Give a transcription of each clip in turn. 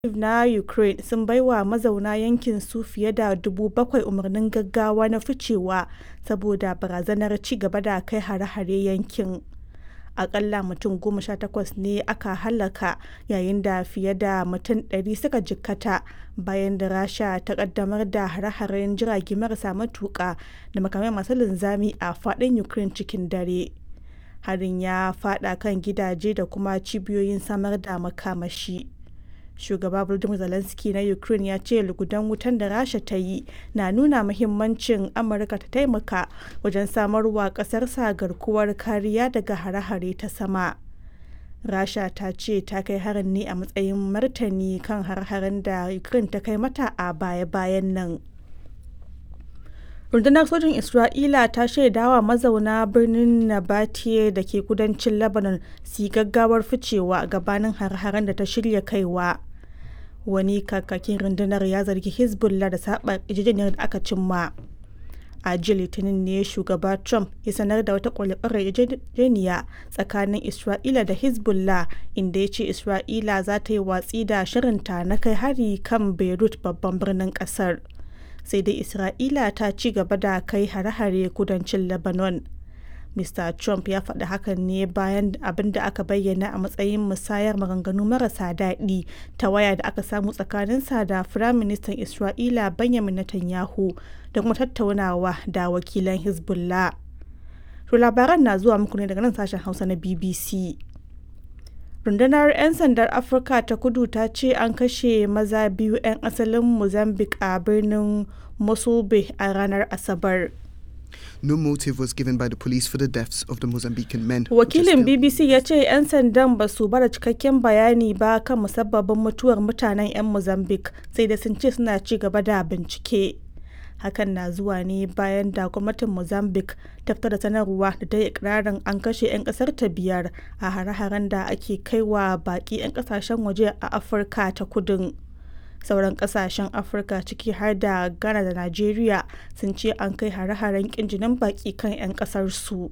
na Ukraine sun baiwa mazauna yankin su fiye da 7,000 umarnin gaggawa na ficewa saboda barazanar ci gaba da kai hare-hare yankin. Akalla mutum 18 ne aka hallaka yayin da fiye da mutum 100 suka jikkata bayan da Rasha ta kaddamar da hare-haren jirage marasa matuka da makamai masu linzami a fadin Ukraine cikin dare. Harin ya fada kan gidaje da kuma cibiyoyin samar da makamashi. Shugaba Volodymyr Zelensky na Ukraine ya ce lugudan wutan da Rasha ta yi na nuna muhimmancin Amurka ta taimaka wajen samarwa kasarsa garkuwar kariya daga hare-hare ta sama. Rasha ta ce ta kai harin ne a matsayin martani kan hare-haren da Ukraine ta kai mata a baya-bayan nan. Rundunar sojin Isra'ila ta shaidawa mazauna birnin Nabateye da ke kudancin Lebanon su yi gaggawar ficewa gabanin hare-haren da ta shirya kaiwa. Wani kakakin rundunar ya zargi Hezbollah da saba yarjejeniyar da aka cimma. A jiya Litinin ne shugaba Trump ya sanar da wata kwale-kwale yarjejeniya tsakanin Isra'ila da Hezbollah inda ya ce Isra'ila za ta yi watsi da shirinta na kai hari kan Beirut babban birnin kasar. sai dai Isra'ila ta ci gaba da kai hare-hare kudancin Lebanon. Mr. Trump ya faɗi hakan ne bayan abin da aka bayyana a matsayin musayar maganganu marasa daɗi ta waya da aka samu tsakaninsa da Firaministan Isra'ila Benjamin Netanyahu da kuma tattaunawa da wakilan Hezbollah. To labaran na zuwa muku ne daga nan sashen Hausa na BBC. rundunar 'yan sandar afirka ta kudu ta ce an kashe maza biyu 'yan asalin mozambique a birnin mosulbe a ranar asabar No motive was given by the police for the deaths of the Mozambican men. wakilin bbc ya ce 'yan sandan ba su bada cikakken bayani ba kan musabbabin mutuwar mutanen 'yan mozambique sai da sun ce suna ci gaba da bincike hakan na zuwa ne bayan da gwamnatin mozambique ta fitar da sanarwa da ta yi ikirarin an kashe 'yan kasar ta biyar a hare-haren da ake kaiwa baki 'yan kasashen waje a afirka ta kudin sauran kasashen afirka ciki har da ghana da nigeria sun ce an kai hare-haren kin jinin baki kan 'yan kasar su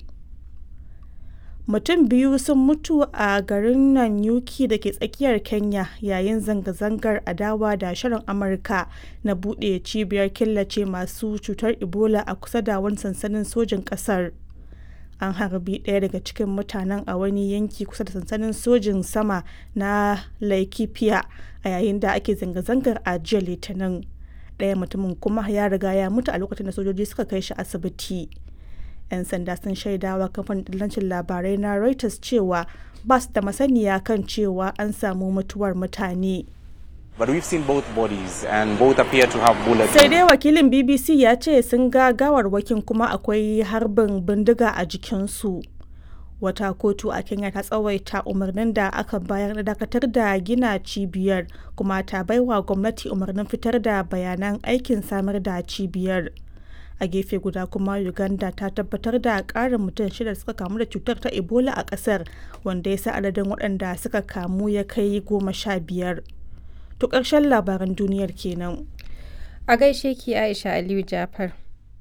mutum biyu sun mutu a garin Nanyuki da ke tsakiyar Kenya yayin zanga-zangar adawa da shirin Amurka na buɗe cibiyar killace masu cutar Ebola a kusa da wani sansanin sojin ƙasar. An harbi ɗaya daga cikin mutanen a wani yanki kusa da sansanin sojin sama na Laikipia a yayin da ake zanga-zangar a jiya Litinin. Ɗaya mutumin kuma ya riga ya mutu a lokacin da sojoji suka kai shi asibiti. 'yan sanda sun shaidawa kamfanin dillancin labarai na reuters cewa ba su da masaniya kan cewa an samu mutuwar mutane But we've seen both bodies and both appear to have bullets. sai dai wakilin bbc ya ce sun ga gawarwakin kuma akwai harbin bindiga a jikinsu wata kotu a kenya ta tsawaita umarnin da aka bayar na dakatar da gina cibiyar kuma ta baiwa gwamnati umarnin fitar da bayanan aikin samar da cibiyar a gefe guda kuma uganda ta tabbatar da karin mutum shida suka kamu da cutar ta ebola a kasar wanda ya sa adadin waɗanda suka kamu ya kai goma sha biyar to ƙarshen labaran duniyar kenan A gaishe ki Aisha Aliyu Jafar.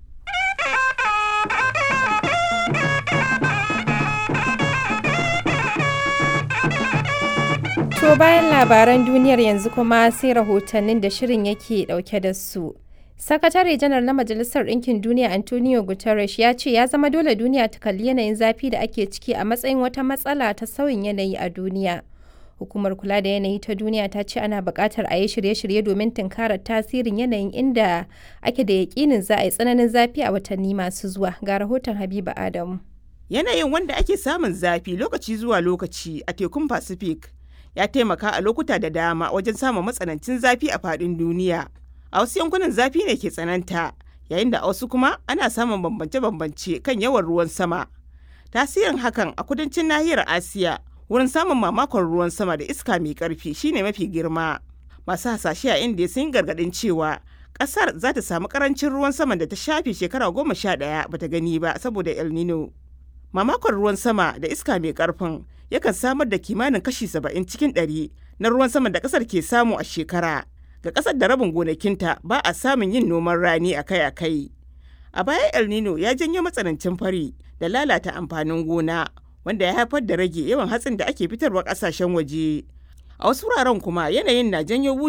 To bayan labaran duniyar yanzu kuma sai rahotannin da shirin yake dauke da su. Sakatare janar na Majalisar Ɗinkin Duniya Antonio Guterres ya ce ya zama dole duniya ta kalli yanayin zafi da ake ciki a matsayin wata matsala ta sauyin yanayi a duniya. Hukumar kula da yanayi ta duniya ta ce ana buƙatar a yi shirye-shirye domin tunkarar tasirin yanayin inda ake da yaƙinin za a yi tsananin zafi a watanni masu zuwa. Ga rahoton Habiba Adamu. Yanayin wanda ake samun zafi lokaci zuwa lokaci a tekun Pacific ya taimaka a lokuta da dama wajen samun matsanancin zafi a faɗin duniya. A wasu yankunan zafi ne ke tsananta, yayin da a wasu kuma ana samun bambance-bambance kan yawan ruwan sama. Tasirin hakan a kudancin nahiyar Asiya wurin samun mamakon ruwan sama da iska mai karfi shine mafi girma. Masu hasashe a Indiya sun yi gargaɗin cewa ƙasar za ta samu ƙarancin ruwan saman da ta shafe shekara goma sha ɗaya bata gani ba saboda El Nino. Mamakon ruwan sama da iska mai ƙarfin yakan samar da kimanin kashi saba'in cikin ɗari na ruwan saman da ƙasar ke samu a shekara. Ga ƙasar da rabin gonakinta ba a samun yin noman rani akai-akai. A baya El Nino ya janyo matsanancin fari da lalata amfanin gona wanda ya haifar da rage yawan hatsin da ake fitarwa ƙasashen waje. A wasu wuraren kuma yanayin na janyo